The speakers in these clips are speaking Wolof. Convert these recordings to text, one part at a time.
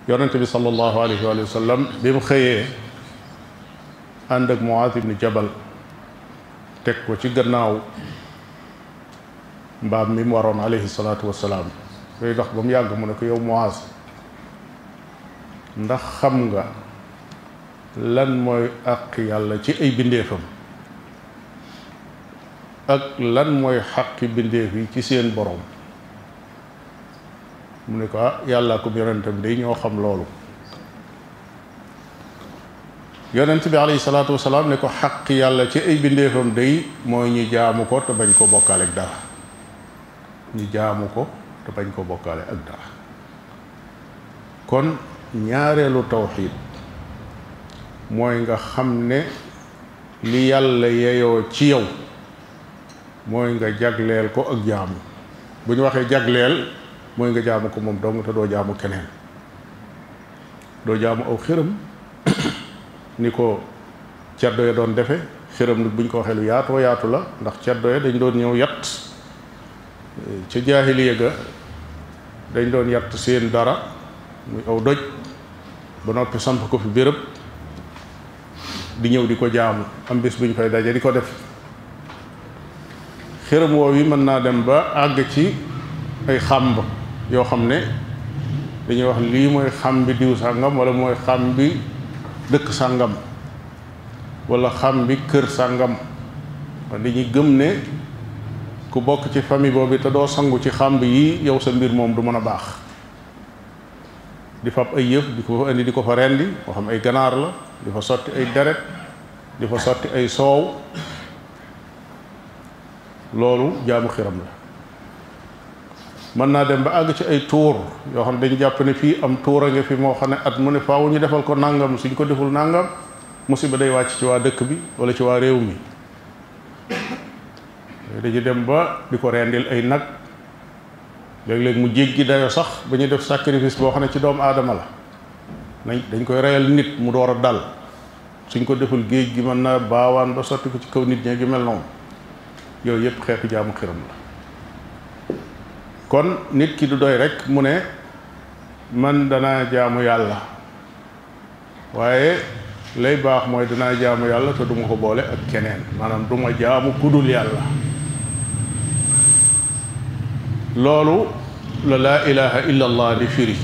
yonente bi sallallahu alayhi wa sallam bi mu xëyee ànd ak Muaaz ibni Jabal teg ko ci gannaaw mbaam mi mu waroon alayhi salaatu wasalaam yooyu dox ba mu yàgg mu ne ko yow Muaaz ndax xam nga lan mooy àq yàlla ci ay bindeefam ak lan mooy xaqi bindeef yi ci seen borom mu ne ko ah yàlla ko yonentam day ñoo xam loolu yonent bi alayhi salaatu wasalaam ne ko xaq yàlla ci ay bindeefam day mooy ñu jaamu ko te bañ ko bokkaale ak dara ñu jaamu ko te bañ ko bokkaale ak dara kon ñaareelu tawxiid mooy nga xam ne li yàlla yeyoo ci yow mooy nga jagleel ko ak jaamu bu ñu waxee jagleel mooy nga jaamu ko moom dong te doo jaamu keneen doo jaamu aw xiram ni ko ceddo ya doon defe xiram nag bu ñu ko waxee lu yaatoo yaatu la ndax ceddo ya dañ doon ñëw yat ca jaahiliya ga dañ doon yatt seen dara muy aw doj ba noppi samp ko fi béréb di ñëw di ko jaamu am bis bu ñu fay daje di ko def xiram woow yi mën naa dem ba àgg ci ay xàmb yoo xam ne dañuy wax lii mooy xam bi diw sàngam wala mooy xam bi dëkk sàngam wala xam bi kër sàngam dañuy gëm ne ku bokk ci famille boobu te doo sangu ci xàmb yi yow sa mbir moom du mën a baax di fab ay yëf di ko fa indi di ko fa rendi moo xam ay ganaar la di fa sotti ay deret di fa sotti ay soow loolu jaamu xiram la mën naa dem ba àgg ci ay tuur yoo xam ne dañu jàpp ne fii am tuur a nga fi moo xam ne at mu ne faaw ñu defal ko nàngam suñ ko deful nàngam musiba day wàcc ci waa dëkk bi wala ci waa réew mi dañu dem ba di ko rendil ay nag léeg-léeg mu jéggi dayo sax ba ñu def sacrifice boo xam ne ci doomu aadama la nañ dañ koy reyal nit mu door a dal suñ ko deful géej gi mën naa baawaan ba sotti ko ci kaw nit ñi gi mel noonu yooyu yëpp xeetu jaamu xiram la kon nit ki du doy rek mu ne man danaa jaamu yàlla waaye lay baax mooy danaa jaamu yàlla te duma ko boole ak keneen maanaam duma jaamu kudul yàlla loolu la laa ilaha illa allah di firi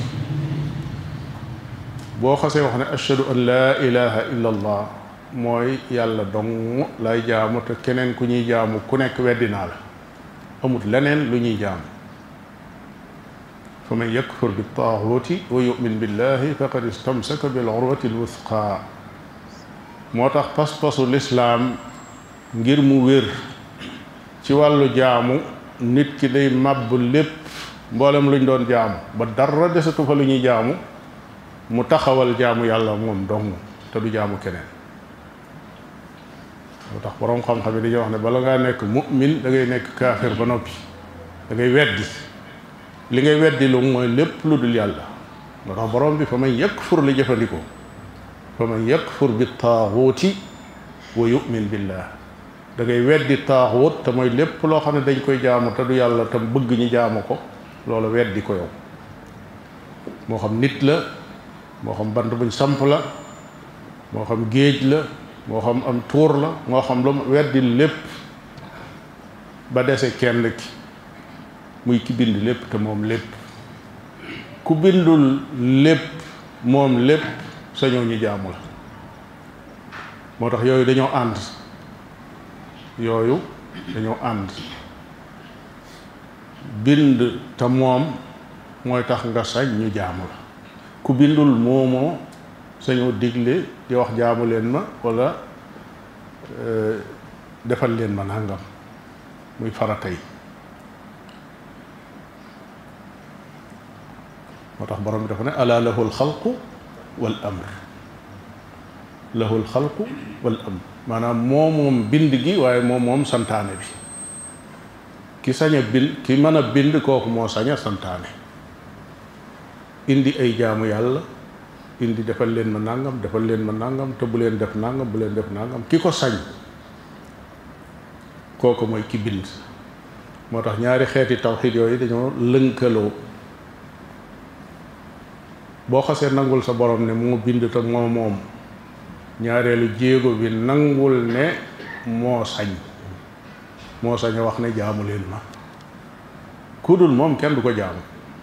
boo xasee wax ne ashhadu an laa ilaha illa allah mooy yàlla dong lay jaamu te keneen ku ñuy jaamu ku nekk weddi naa la amut leneen lu ñuy jaamu fa man yakfur bi taaxuuti wa yumin billahi faqad istamsaka bil urwati l wuthqa moo tax pas-pasu lislaam ngir mu wér ci wàllu jaamu nit ki day màbb lépp mboolem luñ doon jaamu ba dara desatu fa lu ñuy jaamu mu taxawal jaamu yàlla moom dong te du jaamu keneen moo tax boroom xam-xam yi dañuy wax ne bala ngaa nekk mu'min da ngay nekk kaafir ba noppi da ngay weddi li ngay weddi lu mooy lépp lu dul yàlla moo tax borom bi fa man yakfur li jëfandikoo fa man yakfur bi taaxuuti wa yu'min billah da ngay weddi taaxuut te mooy lépp loo xam ne dañ koy jaamu te du yàlla tam bëgg ñu jaamu ko loolu weddi ko yow moo xam nit la moo xam bant buñ samp la moo xam géej la moo xam am tuur la moo xam lu weddi lépp ba dese kenn ki muy ki bind lépp te moom lépp ku bindul lépp moom lépp sañoo ñu jaamu la moo tax yooyu dañoo ànd yooyu dañoo ànd bind te moom mooy tax nga sañ ñu jaamu la ku bindul moomoo sañoo digle di wax jaamu leen ma walla defal leen ma nangam muy farata yi moo tax borom bi dafa ne ala lahu alxalqu wal amr lahu alxalqu wal amr maanaam moo moom bind gi waaye moom moom santaane bi ki sañ a bind ki mën a bind kooku moo sañ a santaane indi ay jaamu yàlla indi defal leen ma nangam defal leen ma nangam te bu leen def nangam bu leen def nangam ki ko sañ kooku mooy ki bind moo tax ñaari xeeti tawxiid yooyu dañoo lënkaloo boo xasee nangul sa borom ne moo bind te moo moom ñaareelu jéego bi nangul ne moo sañ moo sañ a wax ne jaamu leen ma ku dul moom kenn du ko jaamu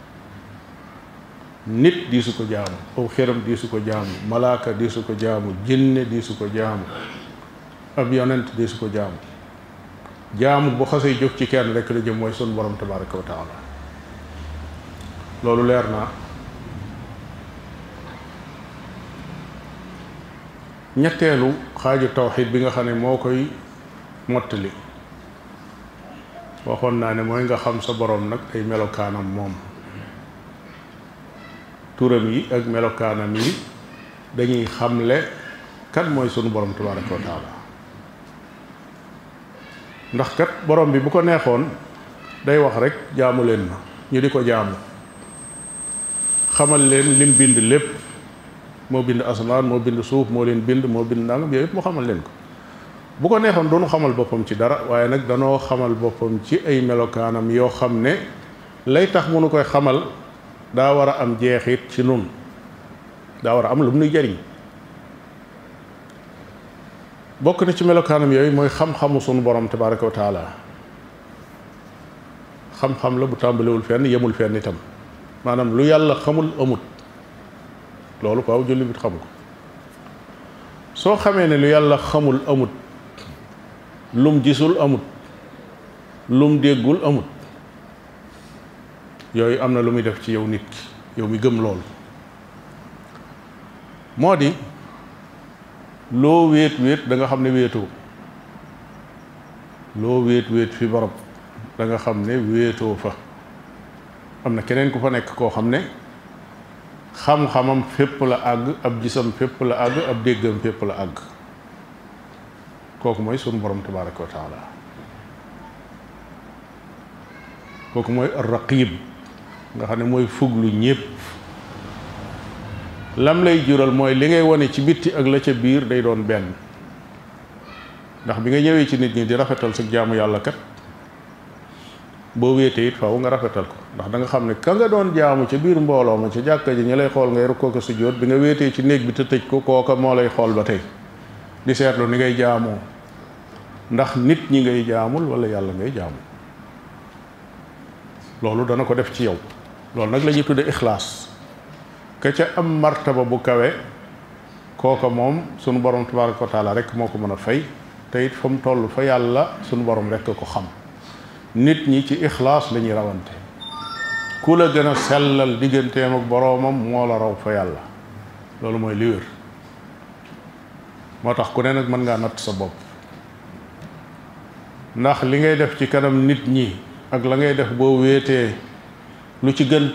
nit di su ko jaamu aw xeram di su ko jaamu malaaka di su ko jaamu jinne di su ko jaamu ab yonent di su ko jaamu jaamu bu xasee jóg ci kenn rek la jëm mooy sun borom tabaraka wa taala loolu leer naa ñetteelu xaaju tawxid bi nga xam ne moo koy mottali waxoon naa ne mooy nga xam sa borom nag ay melokaanam moom turam yi ak melokaanam yi dañuy xamle kan mooy sunu borom tabaraka wa taala ndax kat borom bi bu ko neexoon day wax rek jaamu leen ma ñu di ko jaamu xamal leen lim bind lépp moo bind asamaan moo bind suuf moo leen bind moo bind nangam yooyu yëpp mu xamal leen ko bu ko neexoon doonu xamal boppam ci dara waaye nag danoo xamal boppam ci ay melokaanam yoo xam ne lay tax mu nu koy xamal daa war a am jeexit ci nun daa war a am lu mu nuy jariñ bokk na ci melokaanam yooyu mooy xam-xamu sunu borom tabaraka wa taala xam-xam la bu tàmbalewul fenn yemul fenn itam maanaam lu yàlla xamul amut loolu ko aw julli bit xamu ko soo xamee ne lu yàlla xamul amut lum gisul amut lum déggul amut yooyu am na lu muy def ci yow nit ki yow mi gëm loolu moo di loo wéet wéet da nga xam ne wéetoo loo wéet wéet fi barab da nga xam ne wéetoo fa am na keneen ku fa nekk koo xam ne xam-xamam fépp la àgg ab gisam fépp la àgg ab déggam fépp la àgg kooku mooy sunu borom tabaraka wa taala kooku mooy raqib nga xam ne mooy fuglu ñépp lam lay jural mooy li ngay wane ci bitti ak la ca biir day doon benn ndax bi nga ñëwee ci nit ñi di rafetal sa jaamu yàlla kat boo wéetee it faaw nga rafetal ko ndax da nga xam ne ka nga doon jaamu ca biir mbooloo ma ca jàkka ji ñu lay xool ngay rukkoo ko sujjóot bi nga wéetee ci néeg bi te tëj ko kooka moo lay xool ba tey di seetlu ni ngay jaamoo ndax nit ñi ngay jaamul wala yàlla ngay jaamu loolu dana ko def ci yow loolu nag la ñuy tudde ixlaas ka ca am martaba bu kawe kooka moom sunu borom tabaraka wa taala rek moo ko mën a fay te it fa mu toll fa yàlla sunu borom rek ko xam nit ñi ci ixlaas la ñuy rawante ku la gën a sellal digganteem ak boroomam moo la raw fa yàlla loolu mooy li wér moo tax ku ne nag mën ngaa natt sa bopp ndax li ngay def ci kanam nit ñi ak la ngay def boo wéetee lu ci gën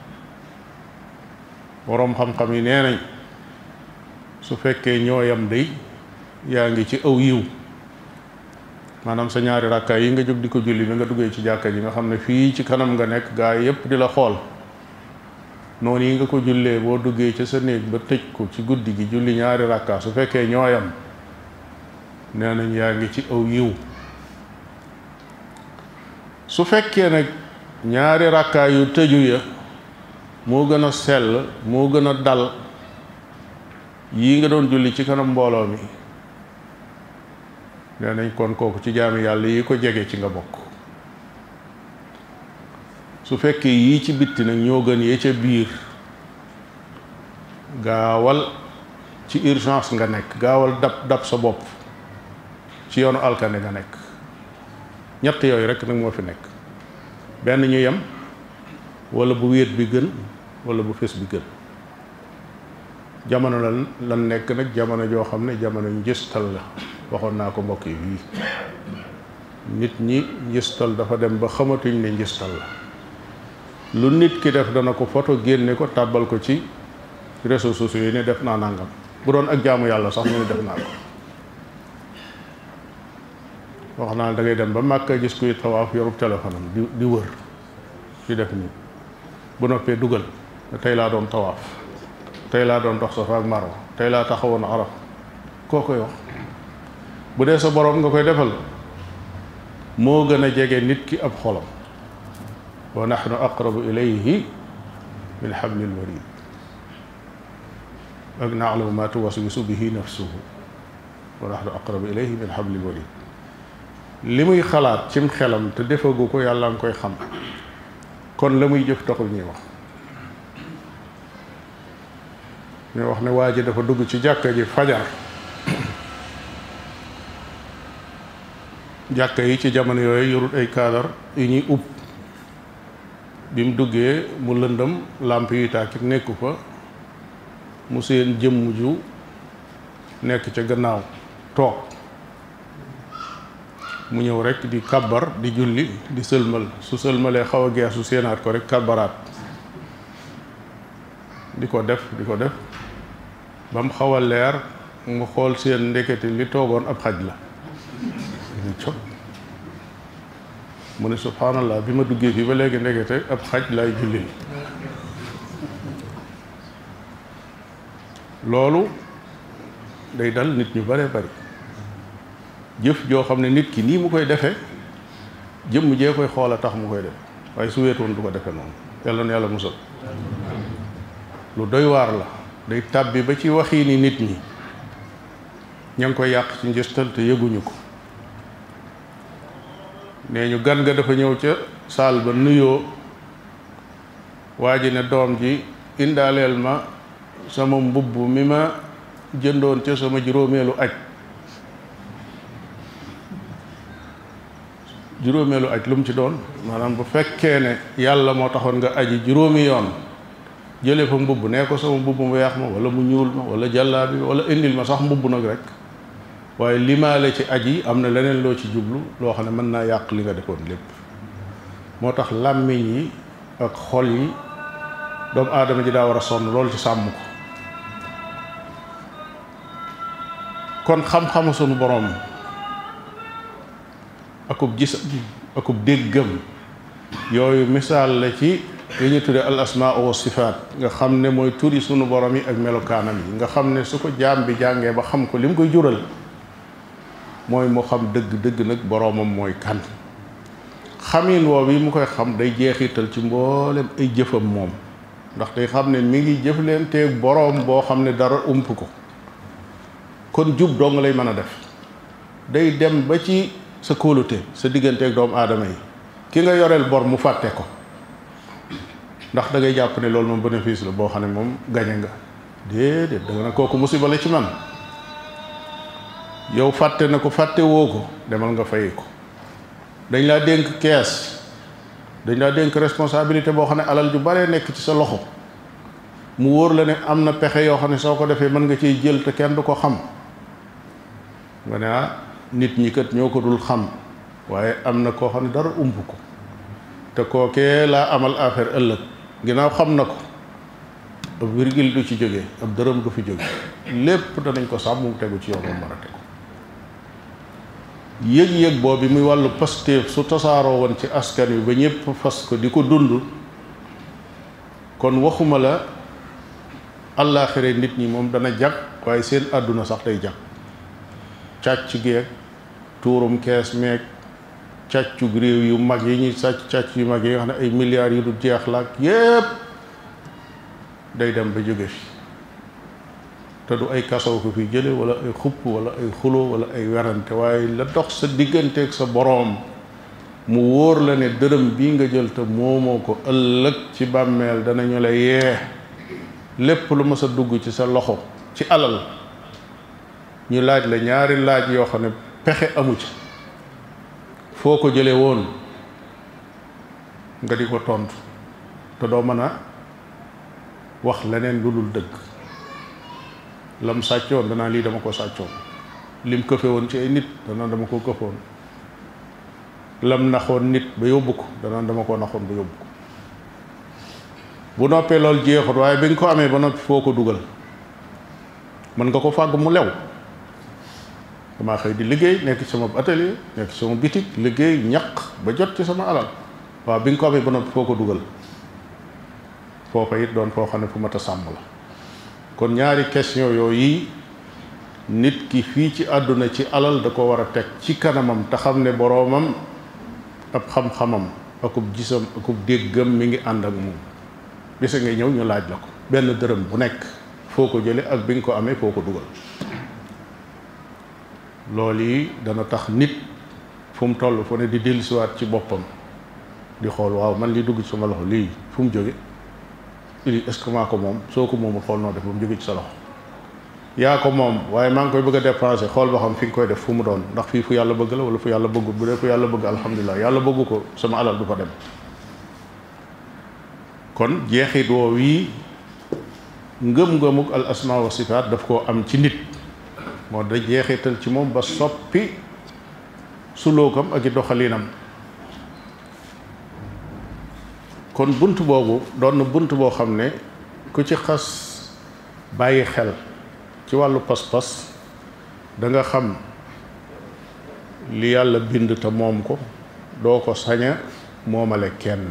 boroom xam-xam yi nee nañ su fekkee ñooyam day yaa ngi ci aw yiw maanaam sa ñaari rakkaay yi nga jóg di ko julli bi nga duggee ci jàkka ji nga xam ne fii ci kanam nga nekk gaa yépp di la xool noonu yi nga ko jullee boo duggee ca sa néeg ba tëj ko ci guddi gi julli ñaari rakkaa su fekkee ñooyam nee nañ yaa ngi ci aw yiw su fekkee nag ñaari rakkaa yu tëju ya moo gën a sell moo gën a dal yii nga doon julli ci kanam mbooloo mi nee nañ kon kooku ci jaami yàlla yi ko jege ci nga bokk su fekkee yii ci bitti nag ñoo gën yee ca biir gaawal ci urgence nga nekk gaawal dab dab sa bopp ci yoonu alkande nga nekk ñett yooyu rek nag moo fi nekk benn ñu yem wala bu wéet bi gën wala bu fés bi gën jamono lan lan nekk nag jamono joo xam ne jamono njëstal la waxoon naa ko mbokk yi fii nit ñi njëstal dafa dem ba xamatuñ ne njëstal la lu nit ki def dana ko photo génne ko tàbbal ko ci réseaux sociaux yi ne def naa nangam bu doon ak jaamu yàlla sax mu ne def naa ko wax naa da ngay dem ba màkka gis kuy tawaaf yorub téléphone am di di wër di def nii bu noppee dugal tey laa doon tawaaf tey laa doon dox Safa ak Marwa tey laa taxawoon Araf koo koy wax bu dee sa boroom nga koy defal moo gën a jege nit ki ab xolam wa nahnu aqrabu ilayhi min hablil warid ak naalamu ma tuwaswisu bihi nafsuhu wa nahnu aqrabu ilayhi min hablil warid li muy xalaat cim xelam te defagu ko yàlla nga koy xam kon la muy jëf taxul ñuy wax ñu wax ne waa ji dafa dugg ci jàkka ji fajar jàkka yi ci jamono yooyu yorut ay kaadar yu ñuy ub bi mu duggee mu lëndëm làmp yuy tàkkit nekku fa mu seen jëmm ju nekk ca gannaaw toog mu ñëw rek di kabbar di julli di sëlmal su sëlmalee xaw a geesu seenaat ko rek kabbaraat di ko def di ko def ba mu xaw a leer mu xool seen ndekete li toogoon ab xaj la mu ne subhanallah bi ma duggee fii ba léegi ndekete ab xaj lay jullil loolu day dal nit ñu bare bari jëf joo xam ne nit ki nii mu koy defee jëmm jee koy xool a tax mu koy def waaye su weetoon du ko defee noonu yàlla na yàlla musal lu doy waar la day tàbbi ba ci waxiini nit ñi ña ngi koy yàq ci njëstal te yëguñu ko nee ñu gan ga dafa ñëw ca saal ba nuyoo waa ji ne doom ji indaaleel ma sama mbubb mi ma jëndoon ca sama juróomeelu aj juróomeelu aj lu mu ci doon maanaam bu fekkee ne yàlla moo taxoon nga aji juróomi yoon jële fa mbubb nee ko sama mbubb mu weex ma wala mu ñuul ma wala jàllaabi wala indil ma sax mbubb nag rek waaye limaale ci aj yi am na leneen loo ci jublu loo xam ne mën naa yàq li nga defoon lépp moo tax làmmiñ yi ak xol yi doomu aadama ji daa war a sonn loolu ci sàmm ko kon xam-xamu sunu boroom akub gis akub déggam yooyu misaal la ci li ñu tudde al asmaa wa sifaat nga xam ne mooy turi sunu borom yi ak melokaanam yi nga xam ne su ko jaam bi jàngee ba xam ko li mu koy jural mooy mu xam dëgg dëgg nag boroomam mooy kan xamin woow yi mu koy xam day jeexital ci mboolem ay jëfam moom ndax day xam ne mi ngi jëflanteeg boroom boo xam ne dara ump ko kon jub dong lay mën a def day dem ba ci sa kóolute sa digganteeg doomu aadama yi ki nga yoreel bor mu fàtte ko ndax da ngay jàpp ne loolu moom bénéfice la boo xam ne moom gañe nga déedéet da nga ne kooku musiba la ci man yow fàtte na ko fàtte woo ko demal nga fay ko dañ laa dénk kees dañ laa dénk responsabilité boo xam ne alal ju bare nekk ci sa loxo mu wóor la ne am na pexe yoo xam ne soo ko defee mën nga ciy jël te kenn du ko xam nga ne ah nit ñi kat ñoo ko dul xam waaye am na koo xam ne dara umb ko te kookee laa amal affaire ëllëg ginnaaw xam na ko ab virgule du ci jóge ab dërëm du fi jóge lépp danañ ko sàmm mu tegu ci yoon moom mën a tegu yëg-yëg boobu muy wàllu pasteef su tasaaroo woon ci askan wi ba ñëpp fas ko di ko dund kon waxuma la àllaaxire nit ñi moom dana jag waaye seen àdduna sax day jag càcc geeg tuurum kees meeg càccu réew yu mag yi ñuy sàcc càcc yu mag yi nga xam ne ay milliards yu du jeex la ak yépp day dem ba jóge fi te du ay kasaw ko fi jële wala ay xupp wala ay xulo wala ay werante waaye la dox sa digganteeg sa boroom mu wóor la ne dërëm bii nga jël te moomoo ko ëllëg ci bàmmeel danañu la yee lépp lu mës a dugg ci sa loxo ci alal ñu laaj la ñaari laaj yoo xam ne pexe amu ci foo ko jële woon nga di ko tontu te doo mën a wax leneen lu dul dëgg lam sàccoon danaa lii dama ko sàccoon lim këfe woon ci ay nit danaa dama ko këfoon lam naxoon nit ba yóbbu ko danaa dama ko naxoon ba yóbbu ko bu noppee loolu jeexut waaye bi nga ko amee ba noppi foo ko dugal mën nga ko fàgg mu lew damaa xëy di liggéey nekk ci sama atelier nekk ci sama bitik liggéey ñaq ba jot ci sama alal waaw bi nga ko amee ba noppi foo ko dugal foofa it doon foo xam ne fu mat a sàmm la kon ñaari question yooyu nit ki fii ci àdduna ci alal da ko war a teg ci kanamam te xam ne boroomam ab xam-xamam akub gisam akub déggam mi ngi ànd ak moom bisa ngay ñëw ñu laaj la ko benn dërëm bu nekk foo ko jële ak bi nga ko amee foo ko dugal loolu yi dana tax nit fu mu toll fu ne di dellusiwaat ci boppam di xool waaw man li dugg ci sama loxo lii fu mu jóge lii est-ce que maa ko moom soo ko moomul xool noo def ba mu jóge ci sa loxo yaa ko moom waaye maa ngi koy bëgg a dépenser xool ba xam fi nga koy def fu mu doon ndax fii fu yàlla bëgg la wala fu yàlla bëggul bu dee fu yàlla bëgg alhamdulilah yàlla bëggu ko sama alal du fa dem kon jeexit woow yi ngëm-ngëmuk al asma wa sifaat daf koo am ci nit moo da jeexital ci moom ba soppi sulookam ak i doxalinam kon bunt boobu doon na bunt boo xam ne ku ci xas bàyyi xel ci wàllu pas-pas da nga xam li yàlla bind te moom ko doo ko saña moomale kenn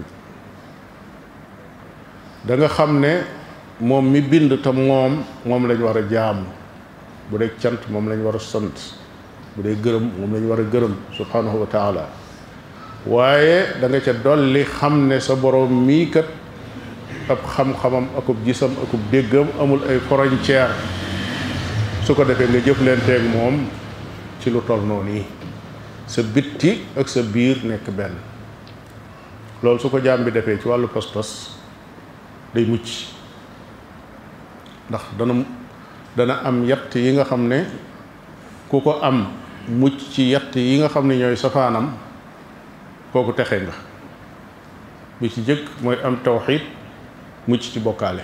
da nga xam ne moom mi bind te moom moom lañ war a jaamu bu dee cant moom lañ war a sant bu dee gërëm moom lañ war a gërëm subhanahu wa taala waaye da nga ca dolli xam ne sa borom mii kat ab xam-xamam akub gisam akub déggam amul ay frontière su ko defee nga jëflanteeg moom ci lu toll noonu yi sa bitti ak sa biir nekk benn loolu su ko jaam bi defee ci wàllu pas-pas day mucc ndax dana dana am yatt yi nga xam ne ku ko am mucc ci yatt yi nga xam ne ñooy safaanam kooku texe nga bi ci jëkk mooy am tawxiid mucc ci bokkaale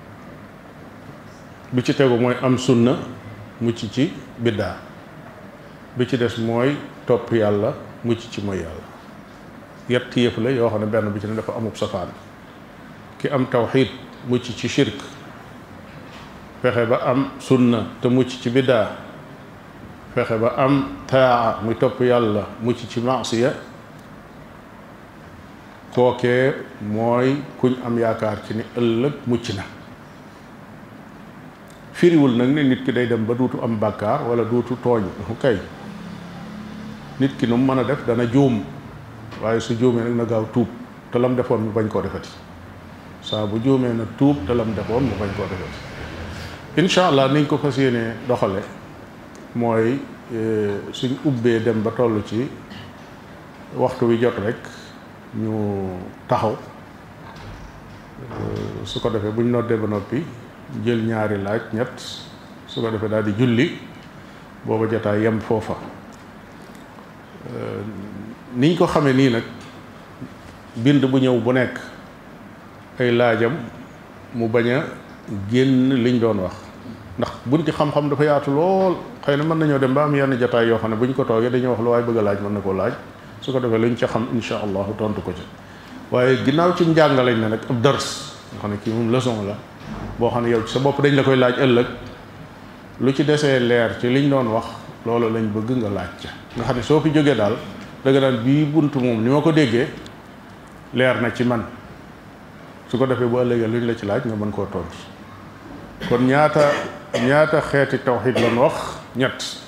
bi ci tegu mooy am sunna mucc ci biddaa bi ci des mooy topp yàlla mucc ci mooy yàlla yett yëf la yoo xam ne benn bi ci ne dafa amub safaan ki am tawxiid mucc ci shirk fexe ba am sunna te mucc ci biddaa fexe ba am taa muy topp yàlla mucc ci maasiya kookee mooy kuñ am yaakaar ci ni ëllëg mucc na firiwul nag ne nit ki day dem ba duutu am bàkkaar wala duutu tooñ kay nit ki nu mu mën a def dana juum waaye su juumee nag na gaaw tuub te lam defoon mu bañ koo defati saa bu juumee na tuub te lam defoon mu bañ koo defati incha allah niñ ko fas yéenee doxale mooy suñ ubbee dem ba toll ci waxtu wi jot rek ñu taxaw su ko defee buñ noddee ba noppi jël ñaari laaj ñett su ko defee daal di julli booba jotaay yem foofa niñ ko xamee nii nag bind bu ñëw bu nekk ay laajam mu bañ a génn liñ doon wax ndax bunti xam-xam dafa yaatu lool xëy na mën nañoo dem ba am yenn jotaay yoo xam ne buñ ko toogee dañuy wax lu waaye bëgg a laaj mën na koo laaj su ko defee luñ ca xam insha allahu tontu ko ci waaye ginnaaw ci njàng lañ ne nag ab dars nga xam ne kii moom leçon la boo xam ne yow ci sa bopp dañ la koy laaj ëllëg lu ci desee leer ci liñ doon wax loolu lañ bëgg nga laaj ca nga xam ne soo fi jógee daal da nga daan bii bunt moom ni ma ko déggee leer na ci man su ko defee bu ëllëgee luñ la ci laaj nga mën koo tontu kon ñaata ñaata xeeti tawxid lan wax ñett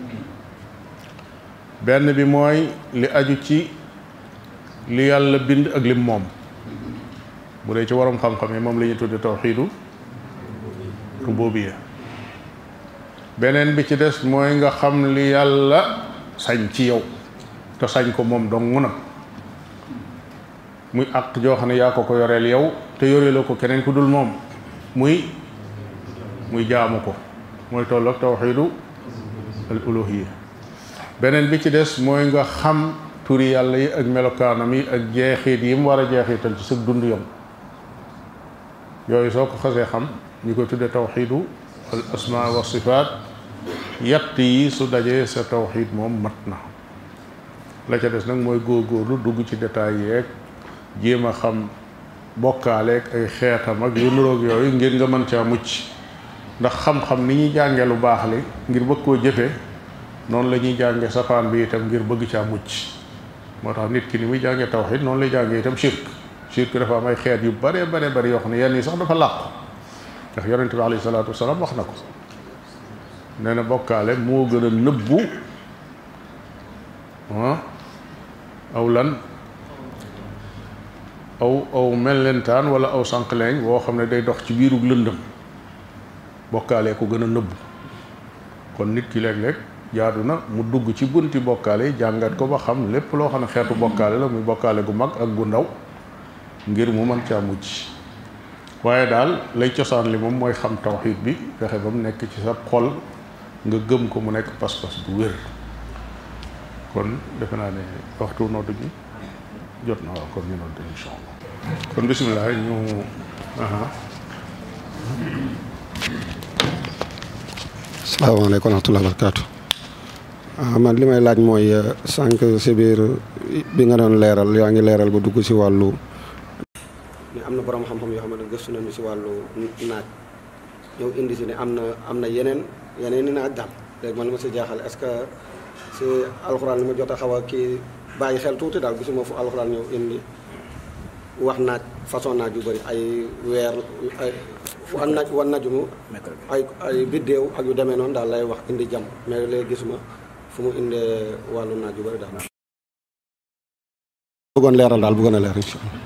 benn bi mooy li aju ci li yàlla bind ak lim moom bu dee ci waroom xam-xam yi moom la ñuy tudde tawxiidu rububiyya beneen bi ci des mooy nga xam li yàlla sañ ci yow te sañ ko moom dong nag muy àq joo xam ne yaa ko ko yoreel yow te yoreeloo ko keneen ku dul moom muy muy jaamu ko mooy tolloog tawxiidu al uluhiyya beneen bi ci des mooy nga xam turi yàlla yi ak melokaanam yi ak jeexit yi mu war a jeexital ci sa dund yom yooyu soo ko xasee xam ñu ko tudde tawxiidu al asma wa sifaat yatt yi su dajee sa tawxiid moom mat na la ca des nag mooy góorgóorlu dugg ci détails yeeg jéem a xam bokkaaleeg ay xeetam ak yu nuroog yooyu ngir nga mën caa mucc ndax xam-xam ni ñuy jànge lu baax li ngir bëgg koo jëfe noonu la ñuy jànge safaan bi itam ngir bëgg caa mucc moo tax nit ki ni muy jànge tawxiid noonu lay jànge itam shirk shirk dafa am ay xeet yu bare bare bari yoo xam ne yenn yi sax dafa làqu ndax yonente bi alayhi salaatu wasalaam wax na ko nee na bokkaale moo gën a nëbbu ah aw lan aw aw mellentaan wala aw sànqleeñ woo xam ne day dox ci biirug lëndëm bokkaalee ko gën a nëbbu kon nit ki léeg-léeg jaadu na mu dugg ci bunti bokkaale yi jàngat ko ba xam lépp loo xam ne xeetu bokkaale la muy bokkaale gu mag ak gu ndaw ngir mu mën caa mucc waaye daal lay cosaan li moom mooy xam tawxiid bi fexe ba mu nekk ci sa xol nga gëm ko mu nekk pas-pas bu wér kon defe naa ne waxtu noddu gi jot na waaw kon ñu noddu insha allah kon bisimilah ñu aha salaamaaleykum wa rahmatulah barakaatu man li may laaj mooy sànq si biir bi nga doon leeral yaa ngi leeral ba dugg si wàllu. ne am na borom xam-xam yoo xamante ne gëstu nañu si wàllu naaj ñëw indi si ne am na am na yeneen yeneen i naaj daal léegi man li ma si jaaxal est-ce que si alxuraan li ma jot a xaw a kii bàyyi xel tuuti daal gisuma fu alxuraan ñëw indi wax naaj façon naaj yu bëri ay weer ay fu an naaj wan najumu ay ay biddéew ak yu demee noonu daal lay wax indi jàmm mais léegi gisuma fu mu indee wàllu naaj yu bëri daal bëggoon leeral daal bëggoon a leer incha allah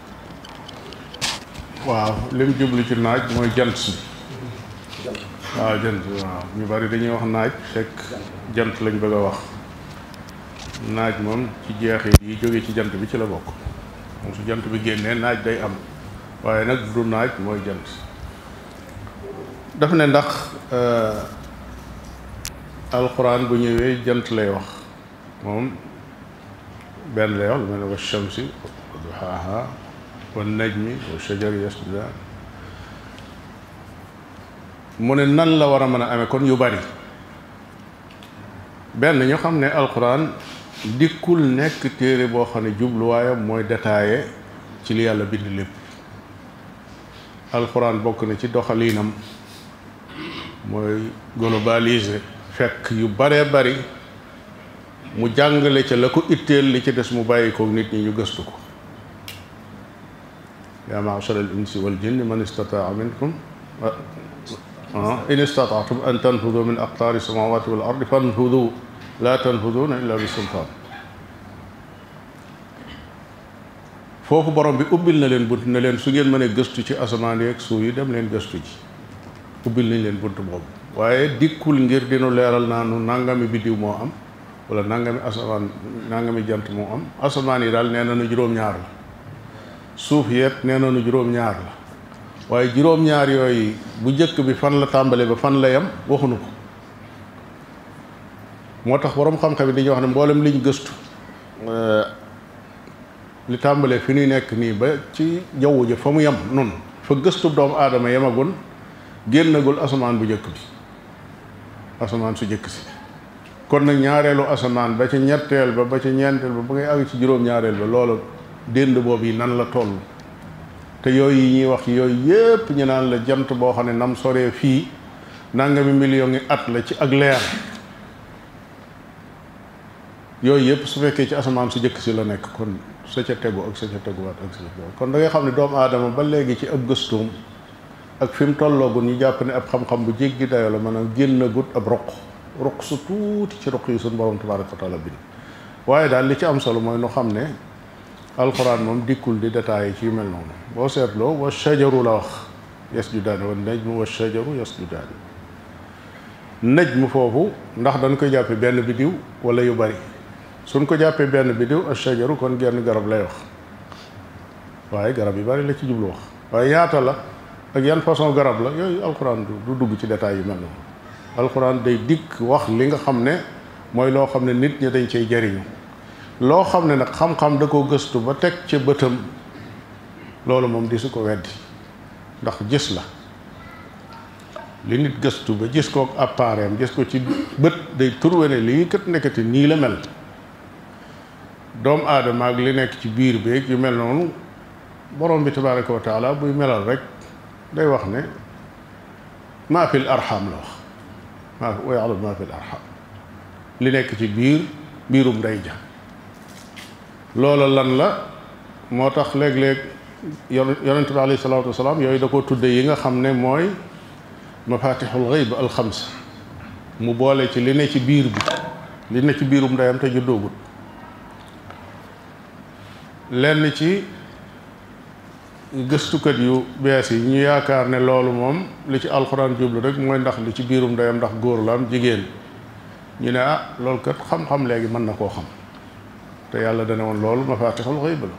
waaw lim jublu ci naaj mooy jant bi waaw jant waaw ñu bari dañuy wax naaj fekk jant lañ bëgg a wax naaj moom ci jeexit yi jóge ci jant bi ci la bokk moom su jant bi génnee naaj day am waaye nag du naaj mooy jant daf ne ndax alxuraan bu ñëwee jant lay wax moom benn lay wax lu mel ne wa shamsi wa duhaaha wa najmi wa shajari yasjudaan mu ne nan la war a mën a amee kon yu bari benn ñu xam ne alxuraan dikkul nekk téere boo xam ne jubluwaayam mooy détaillé ci li yàlla bind lépp alxuraan bokk na ci doxaliinam mooy globalisé fekk yu baree bari mu jàngale ca la ko itteel li ci des mu bàyyi ko nit ñi ñu gëstu ko yaa ma'shara al insi wal jinni man istataa minkum in istataatum an tanfudu min aqtaari samawati wal ardi fanfudu laa tanfuduuna illa bi sultaan foofu borom bi ubbil na leen bunt ne leen su ngeen mënee gëstu ci asamaan yeeg suuf yi dem leen gëstu ji ubbil nañ leen bunt boobu waaye dikkul ngir dinu leeral naa nu nangami biddiw moo am wala nangami asamaan nangami jant moo am asamaan yi daal nee na nu juróom-ñaar la suuf yëpp nee na nu juróom-ñaar la waaye juróom-ñaar yooyu bu njëkk bi fan la tàmbale ba fan la yem waxuñu ko moo tax borom xam-xam yi dañuy wax ne mboolem liñ gëstu li tàmbalee fi ñuy nekk nii ba ci jaww ji fa mu yem nun fa gëstu doomu aadama yemagul génnagul asamaan bu njëkk bi asamaan su njëkk si kon nag ñaareelu asamaan ba ci ñetteel ba ba ci ñeenteel ba ba ngay àgg ci juróom-ñaareel ba loolu dénd boobu yi nan la toll te yooyu yi ñuy wax yooyu yépp ñu naan la jant boo xam ne nam soree fii nangami million ngi at la ci ak leer yooyu yépp su fekkee ci asamaan su jëkk si la nekk kon sa ca tegu ak sa ca teguwaat ak sa ca tegu kon da ngay xam ne doomu aadama ba léegi ci ab gëstuum ak fi mu tolloogun ñu jàpp ne ab xam-xam bu jéggi dayo la maanaam génn gut ab roq roq su tuuti ci roq yi suñu borom tabaraka wa taala bind waaye daal li ci am solo mooy nu xam ne alxuraan moom dikkul di détaillé ci yu mel noonu boo seetloo wa shajaru la wax yasjudaani wa najmu wa shajaru yasjudaani najmu foofu ndax dañ koy jàppe benn biddiw wala yu bari suñ ko jàppee benn biddiw a shajaru kon genn garab lay wax waaye garab yu bari la ci jublu wax waaye yaata la ak yan façon garab la yooyu alxuraan du dugg ci détail yu mel noonu alxuraan day dikk wax li nga xam ne mooy loo xam ne nit ñi dañ cay jariñu loo xam ne nag xam-xam da ko gëstu ba teg ca bëtam loolu moom di su ko weddi ndax gis la li nit gëstu ba gis ko appareil gis ko ci bët day turwe ne lii kat nekkati nii la mel doomu aadama ak li nekk ci biir beeg yu mel noonu borom bi tabaraka wa taala buy melal rek day wax ne maa fil arxam la wax maa wa ya'lamu maa fil arxam li nekk ci biir biirum ndey ja loola lan la moo tax léeg-léeg yonent bi alayhi salaatu wasalaam yooyu da ko tudde yi nga xam ne mooy mafatixul xayb alxams mu boole ci li ne ci biir bi li ne ci biirum ndeyam te juddoogut lenn ci gëstukat yu bees yi ñu yaakaar ne loolu moom li ci alxuraan jublu rek mooy ndax li ci biirum ndeyam ndax góor la am jigéen ñu ne ah loolu kat xam-xam léegi mën na koo xam te yàlla dana woon loolu mafaatixul xëyb la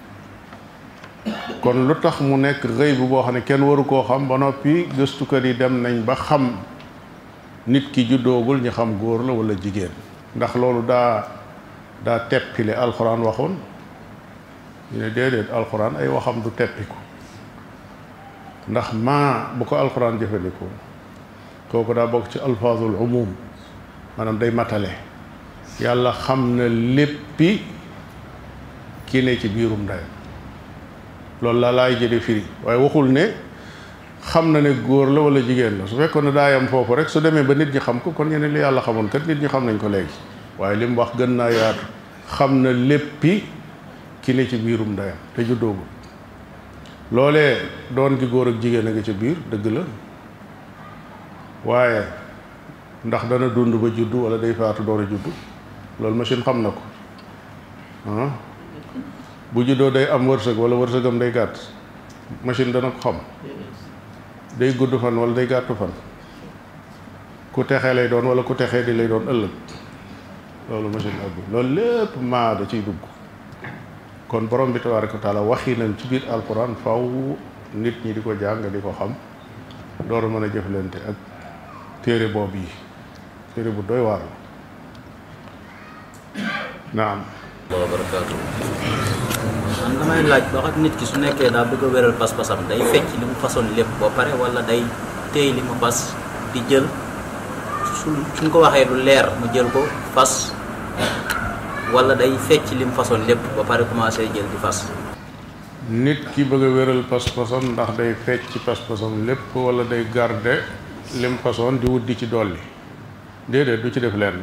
kon lu tax mu nekk xëyb boo xam ne kenn waru koo xam ba noppi gëstukat yi dem nañ ba xam nit ki juddoogul ñu xam góor la wala jigéen ndax loolu daa daa teppile alxuraan waxoon ñu ne déedéet alxuraan ay waxam du teppiku ndax maa bu ko alxuraan jëfandikoo kooku daa bokk ci alfaazul umum maanaam day matale yàlla xam na léppi ki ne ci biirum ndeyam loolu la laay jële firi waaye waxul ne xam na ne góor la wala jigéen la su fekkoon ne daayam foofu rek su demee ba nit ñi xam ko kon ñeneen li yàlla xamoon kat nit ñi xam nañ ko léegi waaye li mu wax gën naa yaatu xam na léppi ki ne ci biirum ndeyam te juddoogul loolee doon gi góor ak jigéen a ngi ca biir dëgg la waaye ndax dana dund ba juddu wala day faatu door a juddu loolu machine xam na ko ah bu juddoo day am wërsëg wala wërsëgam day gàtt machine dana ko xam day gudd fan wala day gàttu fan ku texee lay doon wala ku texee di lay doon ëllëg loolu machine ak loolu lépp maa da ciy dugg kon borom bi tabaaraka wa taala waxi nañ ci biir alquran faw nit ñi di ko jàng di ko xam door a mën a jëflante ak téere boobu yi téere bu doy waar la naam wa barakaatu man damay laaj ba xam nit ki su nekkee daa bëgg a wéral pas-pasam day fecc li mu façon lépp ba pare wala day téy li mu fas di jël su suñ ko waxee lu leer mu jël ko fas wala day fecc li mu façon lépp ba pare commencé jël di fas nit ki bëgg a wéral pas-pasam ndax day fecc ci pas-pasam lépp wala day garde lim façon di wut di ci dolli déedéet du ci def lenn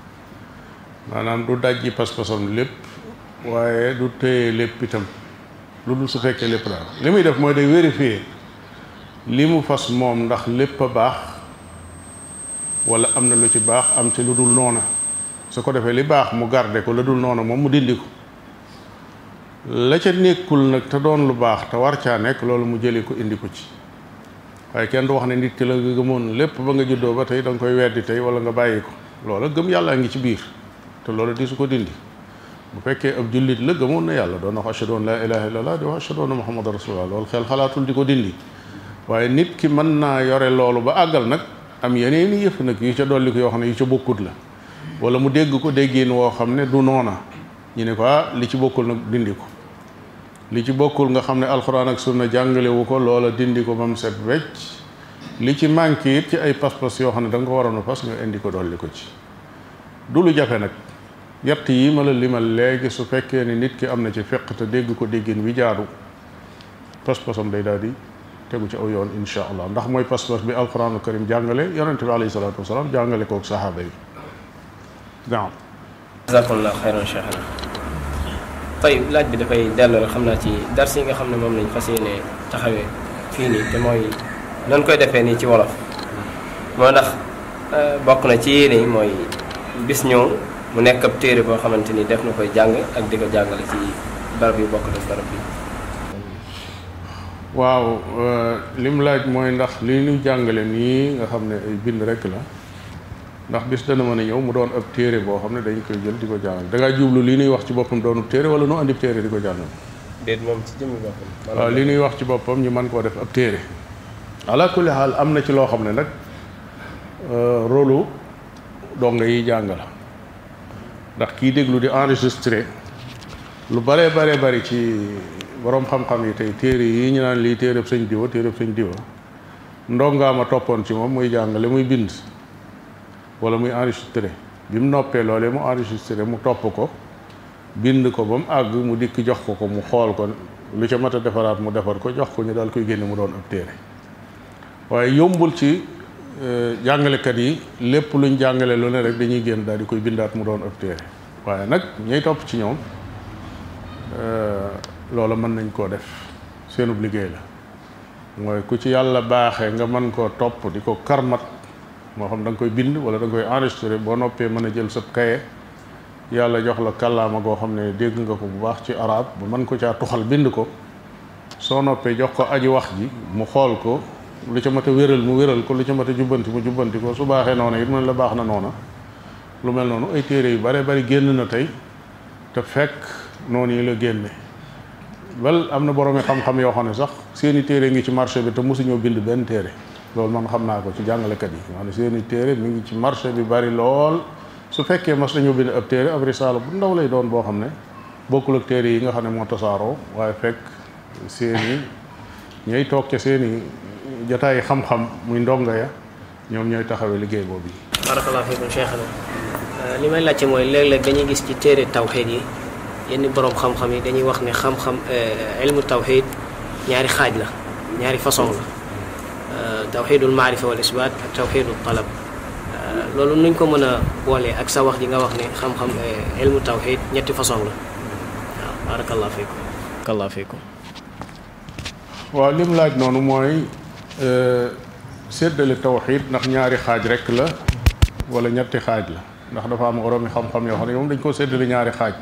maanaam du dajji pas-pasam lépp waaye du téye lépp itam lu dul su fekkee lépp daal li muy def mooy day vérifier li mu fas moom ndax lépp a baax wala am na lu ci baax am ci lu dul noona su ko defee li baax mu garde ko lu dul noona moom mu dindi ko la ca nekkul nag te doon lu baax te war caa nekk loolu mu jëli ko indi ko ci waaye kenn du wax ne nit ki la nga gëmoon lépp ba nga juddoo ba tey da nga koy weddi tey wala nga bàyyi ko loola gëm yàlla ngi ci biir te loolu di su ko dindi bu fekkee ab jullit la gëmoon na yàlla doon na wax ashhadu an laa ilaaha illallah di wax ashhadu anna muhammadan rasulullah loolu xel xalaatul di ko dindi waaye nit ki mën naa yore loolu ba àggal nag am yeneen i yëf nag yu ca dolli ko yoo xam ne yu ca bokkut la wala mu dégg ko déggin woo xam ne du noona ñu ne ko ah li ci bokkul nag dindi ko li ci bokkul nga xam ne alxuraan ak sunna jàngale wu ko loola dindi ko ba mu set wecc li ci manqué it ci ay pas-pas yoo xam ne da nga ko waroon a fas nga indi ko dolli ko ci du lu jafe nag yett yi ma la limal léegi su fekkee ni nit ki am na ci feq te dégg ko déggin wi jaadu pas-pasam day daal di tegu ci aw yoon insha allah ndax mooy pas-pas bi alquranul karim jàngale yonente bi alayhi salaatu wasalaam jàngale kook saxaaba yi naam jazakallah xayran cheikh tey laaj bi dafay dellu rek xam naa ci dars yi nga xam ne moom lañ fas yéene taxawee fii nii te mooy nan koy defee nii ci wolof moo ndax bokk na ci yéene yi mooy bis ñëw mu nekk ab téere boo xamante ni def na koy jàng ak di ko jàngale ci barab yu bokk def barab bi waaw lim laaj mooy ndax li ñu jàngale nii nga xam ne ay bind rek la ndax bis dana mën a ñëw mu doon ab téere boo xam ne dañ koy jël di ko jàngal da ngaa jublu li ñuy wax ci boppam doonub téere wala nu andi téere di ko jàngal déet moom ci jëmmi boppam waaw li ñuy wax ci boppam ñu mën koo def ab téere ala kulli xaal am na ci loo xam ne nag rôlu donga yi jàng la ndax kii déglu di enregistré lu baree baree bari ci boroom xam-xam yi tey téere yi ñu naan lii téereb sëñ diwa téereb sëñ diwa ndongaama toppoon ci moom muy jàngale muy bind wala muy enregistré bi mu noppee loolee mu enregistré mu topp ko bind ko ba mu àgg mu dikk jox ko ko mu xool ko lu ca mat a defaraat mu defar ko jox ko ñu daal koy génne mu doon ab téere waaye yombul ci jàngalekat yi lépp luñ jàngale lu ne rek dañuy génn daal di koy bindaat mu doon ab téere waaye nag ñay topp ci ñoom loola mën nañ koo def seenub liggéey la mooy ku ci yàlla baaxee nga mën koo topp di ko karmat moo xam da nga koy bind wala da nga koy enregistré boo noppee mën a jël sa kaye yàlla jox la kàllaama goo xam ne dégg nga ko bu baax ci arab ba mën ko caa tuxal bind ko soo noppee jox ko aji wax ji mu xool ko lu ca mat a wéral mu wéral ko lu ca mat a jubbanti mu jubbanti ko su baaxee noona it man la baax na noona lu mel noonu ay téere yu bare bari génn na tey te fekk noonu yi la génne bal am na boroomi xam-xam yoo xam ne sax seeni téere ngi ci marché bi te mosuñoo bind benn téere loolu man xam naa ko ci jàngalekat yi nga xam ne seeni téere mi ngi ci marché bi bari lool su fekkee mas nañoo bind ab téere ab risaala bu ndaw lay doon boo xam ne bokkul ak téere yi nga xam ne moo tasaaroo waaye fekk seeni ñooy toog ca seeni jotaay xam-xam muy ndongo ya ñoom ñooy taxawee liggéey boobu yi barakallahu fiikum cheikhana li may laajte mooy léeg-léeg dañuy gis ci téere tawxiid yi yenn boroom xam-xam yi dañuy wax ne xam-xam ilmu tawxiid ñaari xaaj la ñaari façon la tawxiidul maarifa wal isbaat ak tawxiidul talab loolu nuñ ko mën a boolee ak sa wax ji nga wax ne xam-xam ilmu tawxiid ñetti façon la waaw barakallahu fiikum barakallahu fiikum waaw lim laaj noonu mooy séddale tawxiid ndax ñaari xaaj rek la wala ñetti xaaj la ndax dafa am oroomi xam-xam yoo xam ne moom dañ koo séddale ñaari xaaj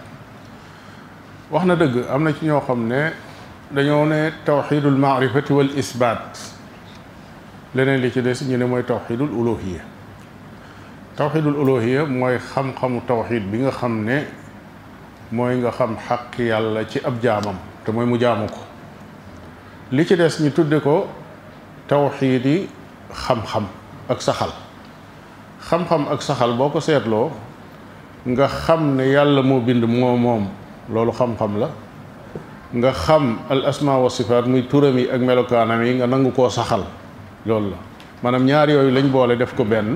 wax na dëgg am na ci ñoo xam ne dañoo ne tawxiidul maarifati wal isbaat leneen li ci des ñu ne mooy tawxiidul uluhiya tawxiidul uluhiya mooy xam-xamu tawxiid bi nga xam ne mooy nga xam xaq yàlla ci ab jaamam te mooy mu jaamu ko li ci des ñu tudde ko tawxiidi xam-xam ak saxal xam-xam ak saxal boo ko seetloo nga xam ne yàlla moo bind moo moom loolu xam-xam la nga xam al asma wa sifaat muy turam yi ak melokaanam yi nga nangu koo saxal loolu la maanaam ñaar yooyu lañ boole def ko benn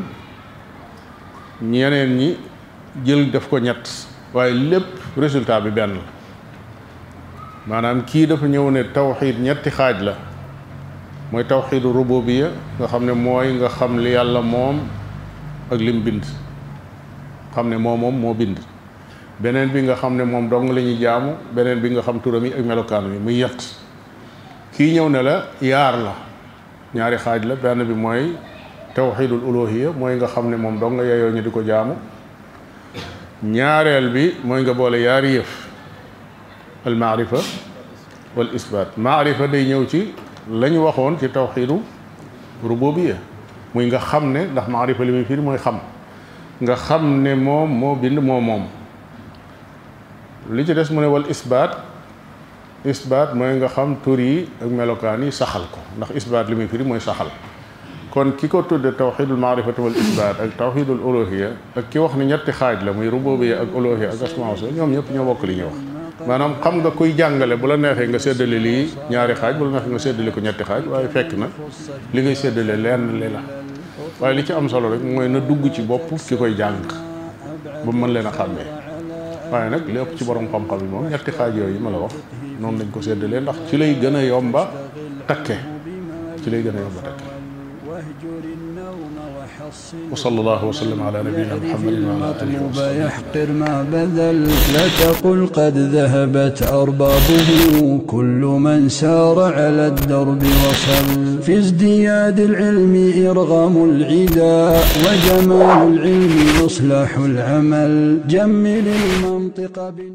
ñeneen ñi jël def ko ñett waaye lépp résultat bi benn la maanaam kii dafa ñëw ne tawxiid ñetti xaaj la mooy tawxiidu rububiya nga xam ne mooy nga xam li yàlla moom ak lim bind xam ne moo moom moo bind beneen bi nga xam ne moom dong la ñuy jaamu beneen bi nga xam turam yi ak melokaan yi muy yett kii ñëw ne la yaar la ñaari xaaj la benn bi mooy tawxiidul uluhiya mooy nga xam ne moom dong nga yeyoo ñu di ko jaamu ñaareel bi mooy nga boole yaari yëf al maarifa wal isbaat maarifa day ñëw ci la ñu waxoon ci tawxiidu rububiya muy nga xam ne ndax maarifa li muy firi mooy xam nga xam ne moom moo bind moo moom li ci des mu ne wal isbaat isbaat mooy nga xam tur yi ak melokaan yi saxal ko ndax isbaat li muy firi mooy saxal kon ki ko tudde tawxidul maarifati wal isbaat ak tawxidul uluhiya ak ki wax ne ñetti xaaj la muy rububiya ak uluhiya ak asmaa wa ñoom ñëpp ñoo bokk li ñuy wax maanaam xam nga kuy jàngale bu la neexee nga séddale lii ñaari xaaj bu la neexee nga séddale ko ñetti xaaj waaye fekk na li ngay séddale lenn li la waaye li ci am solo rek mooy na dugg ci bopp ki koy jàng ba mën leen a xàmmee waaye nag li ëpp ci borom xam-xam yi moom ñetti xaaj yooyu ma la wax noonu lañ ko séddalee ndax ci lay gën a yomba takke ci lay gën a yomba takke wa sallallahu wa sallam ala nabiyina muhammadin wa ala alihi wa sahbihi يحقر ما بذل لا تقل قد ذهبت أربابه كل من سار على الدرب وصل في ازدياد العلم إرغام العدا وجمال العلم يصلح العمل جمل المنطق بال